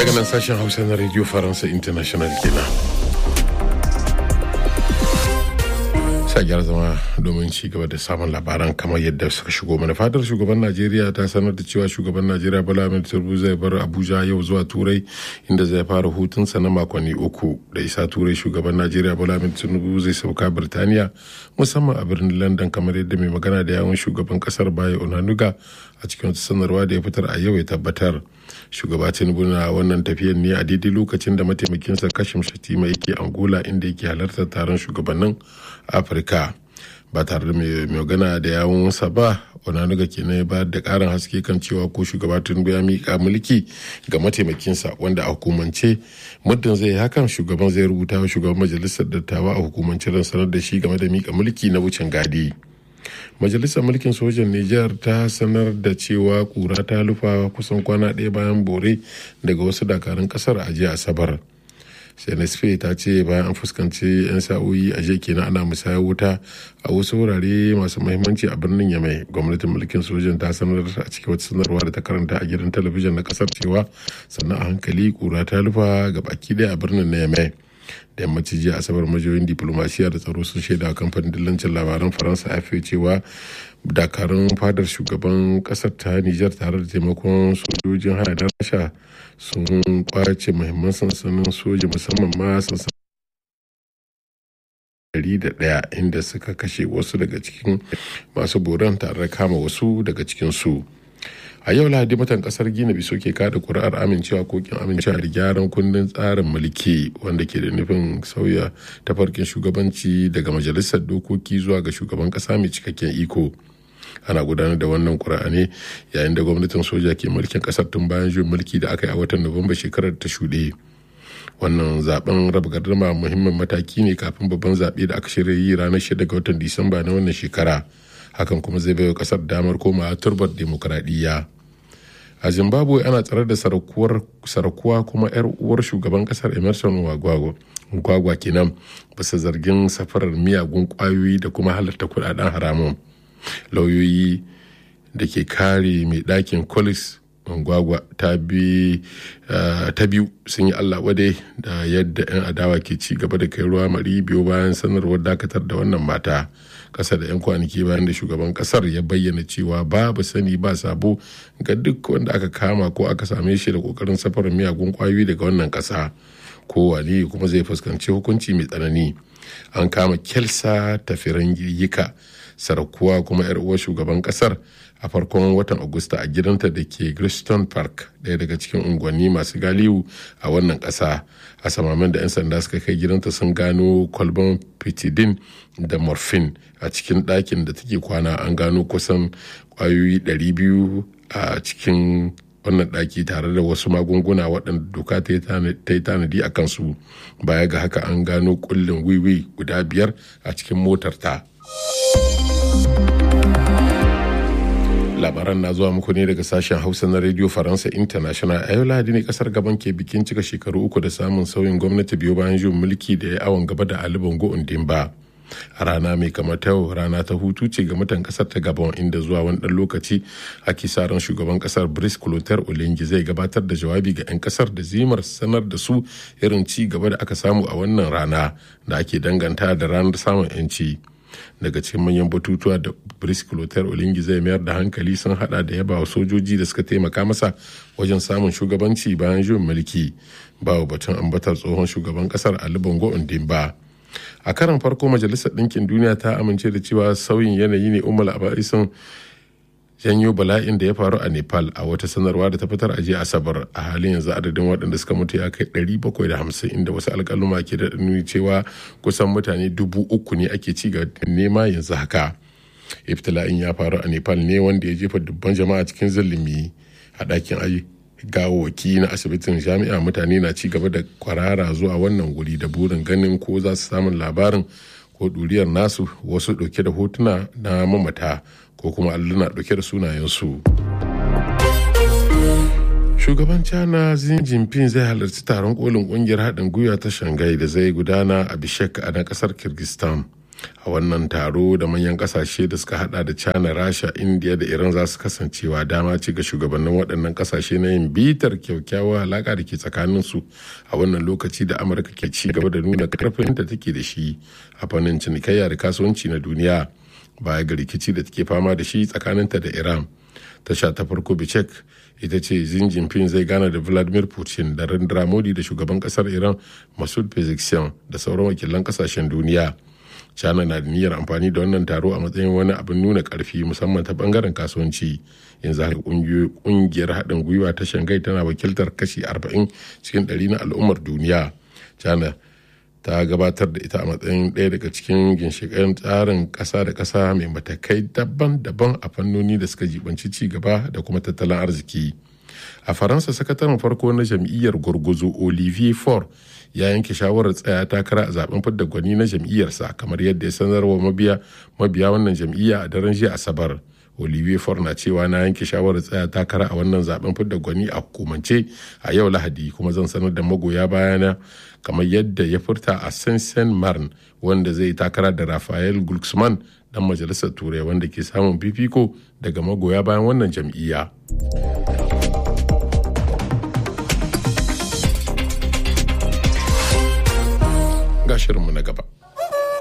daga nan sashen hausa na radio faransa international kenan sa gyara zama domin ci gaba da samun labaran kamar yadda suka shigo mana fadar shugaban najeriya ta sanar da cewa shugaban najeriya bala ahmed tinubu zai bar abuja yau zuwa turai inda zai fara hutunsa na makonni uku da isa turai shugaban najeriya bala ahmed tinubu zai sauka birtaniya musamman a birnin london kamar yadda mai magana da yawon shugaban kasar baya onanuga a cikin wata sanarwa da ya fitar a yau ya tabbatar shugaba tinubu na wannan tafiyar ne a daidai lokacin da mataimakinsa kashim shatima yake angola inda yake halartar taron shugabannin afirka ba tare da mai magana da yawunsa ba onanuga kenan ya bayar da karin haske kan cewa ko shugaba tinubu ya miƙa mulki ga mataimakinsa wanda a hukumance muddin zai yi hakan shugaban zai rubuta wa shugaban majalisar dattawa a hukumance don sanar da shi game da miƙa mulki na wucin gadi. majalisar mulkin sojan niger ta sanar da cewa kura ta lufa kusan kwana ɗaya bayan bore daga wasu dakarun kasar a jiya asabar cnsp ta ce bayan an fuskanci 'yan sa'o'i a jiya kenan ana musayar wuta a wasu wurare masu mahimmanci a birnin yamai gwamnatin mulkin sojan ta sanar a cikin wata sanarwa da ta karanta a gidan talabijin na kasar cewa sannan a hankali kura ta lufa ga baki ɗaya a birnin na yamai da yammaci jiya asabar majiyoyin diplomasiya da tsaro sun shaida kamfanin dillancin labaran faransa afe cewa dakarun fadar shugaban kasar ta nijar tare da taimakon sojojin haya na rasha sun kwace muhimman sansanin soja musamman ma sansanin da ɗaya inda suka kashe wasu daga cikin masu boran tare da kama wasu daga cikin su. a yau lahadi matan kasar gina biso ke kada kuri'ar amincewa ko kin amincewa da gyaran kundin tsarin mulki wanda ke da nufin sauya tafarkin shugabanci daga majalisar dokoki zuwa ga shugaban kasa mai cikakken iko ana gudanar da wannan kuri'a ne yayin da gwamnatin soja ke mulkin kasar tun bayan juyin mulki da aka yi a watan nuwamba shekarar ta shuɗe wannan zaben raba gardama muhimmin mataki ne kafin babban zaɓe da aka shirya yi ranar 6 ga watan disamba na wannan shekara hakan kuma zai baiwa kasar damar komawa turbar demokuraɗiyya a zimbabwe ana tsare da sarakuwa kuma 'yar uwar shugaban kasar emerson gwagwa kenan bisa zargin safarar miyagun kwayoyi da kuma halarta kudaden haramun lauyoyi da ke kare mai ɗakin colis gwagwa ta biyu sun yi allah wade da yadda 'yan adawa ke ci gaba da kai ruwa mari biyu bayan sanarwar dakatar da wannan mata kasa da 'yan kwanaki bayan da shugaban kasar ya bayyana cewa babu sani ba sabo ga duk wanda aka kama ko aka same shi da kokarin safarar miyagun kwayoyi daga wannan kasa kowane kuma zai fuskanci hukunci mai tsanani an kama kelsa tafiran yika sarakuwa kuma 'yar uwar shugaban kasar a farkon watan agusta a gidanta da ke Griston Park ɗaya daga cikin unguwanni masu galiwu a wannan ƙasa a samamin da 'yan sanda suka kai gidanta sun gano kwalban pitidin da morphine a cikin ɗakin da take kwana an gano kusan ƙwayoyi 200 a cikin wannan ɗaki tare da wasu magunguna waɗanda doka ta yi tanadi a kansu baya ga haka an gano kullin wiwi guda biyar a cikin motar ta. labaran na zuwa muku ne daga sashen hausa na radio faransa international a yau lahadi ne kasar gaban ke bikin cika shekaru uku da samun sauyin gwamnati biyu bayan juyin mulki da ya awon gaba da ali bongo ba a rana mai kamar ta rana ta hutu ce ga mutan kasar ta gabon inda zuwa wani dan lokaci ake sa ran shugaban kasar brice clotaire olengi zai gabatar da jawabi ga 'yan kasar da zimar sanar da su irin ci gaba da aka samu a wannan rana da ake danganta da ranar samun 'yanci. daga cikin manyan batutuwa da brice clotaire olingi zai mayar da hankali sun hada da yaba wa sojoji da suka taimaka masa wajen samun shugabanci bayan juyin mulki bawa batun ambatar tsohon shugaban kasar ali bongo ondimba a karan farko majalisar ɗinkin duniya ta amince da cewa sauyin yanayi ne umar abaisun janyo bala'in da ya faru a nepal a wata sanarwa da ta fitar a jiya asabar a halin yanzu adadin waɗanda suka mutu ya kai 750 inda wasu alƙaluma ke da nuni cewa kusan mutane dubu uku ne ake ci ga nema yanzu haka iftila'in ya faru a nepal ne wanda ya jefa dubban jama'a cikin zulumi a ɗakin ayi gawawaki na asibitin jami'a mutane na ci gaba da kwarara zuwa wannan guri da burin ganin ko za su samun labarin ko ɗuriyar nasu wasu ɗauke da hotuna na mamata ko kuma alluna ɗauke da sunayensu. Shugaban China Xi Jinping zai halarci taron kolin kungiyar haɗin gwiwa ta Shanghai da zai gudana a Bishek a na ƙasar Kyrgyzstan. a wannan taro da manyan kasashe da suka hada da china rasha india da iran za su kasancewa dama ce ga shugabannin waɗannan kasashe na yin bitar kyakkyawar alaƙa da ke tsakaninsu a wannan lokaci da amurka ke ci gaba da nuna karfin da take da shi a fannin cinikayya da kasuwanci na duniya baya ga rikici da take fama da shi tsakaninta da iran tasha ta farko bicek ita ce Xi Jinping zai gana da Vladimir Putin da Narendra Modi da shugaban kasar Iran Masoud Pezeshkian da sauran wakilan kasashen duniya. China na da niyyar amfani da wannan taro a matsayin wani abin nuna karfi musamman ta bangaren kasuwanci. Yanzu haka kungiyar haɗin gwiwa ta Shanghai tana wakiltar kashi 40 cikin 100 na al'ummar duniya. China ta gabatar da ita a matsayin ɗaya daga cikin ginshiƙan tsarin ƙasa da ƙasa mai matakai daban-daban a fannoni da suka jibanci ci gaba da kuma tattalin arziki a faransa sakataren farko na jam'iyyar gurguzu olivier faure ya yanke shawarar tsaya takara a zaben fidda gwani na jam'iyyarsa kamar yadda ya sanarwa mabiya mabiya wannan jam'iyya a daren jiya asabar olivier faure na cewa na yanke shawarar tsaya takara a wannan zaben fidda gwani a hukumance a yau lahadi kuma zan sanar da magoya bayana kamar yadda ya furta a saint marn wanda zai takara da rafael glucksmann dan majalisar turai wanda ke samun fifiko daga magoya bayan wannan jam'iyya ga shirinmu na gaba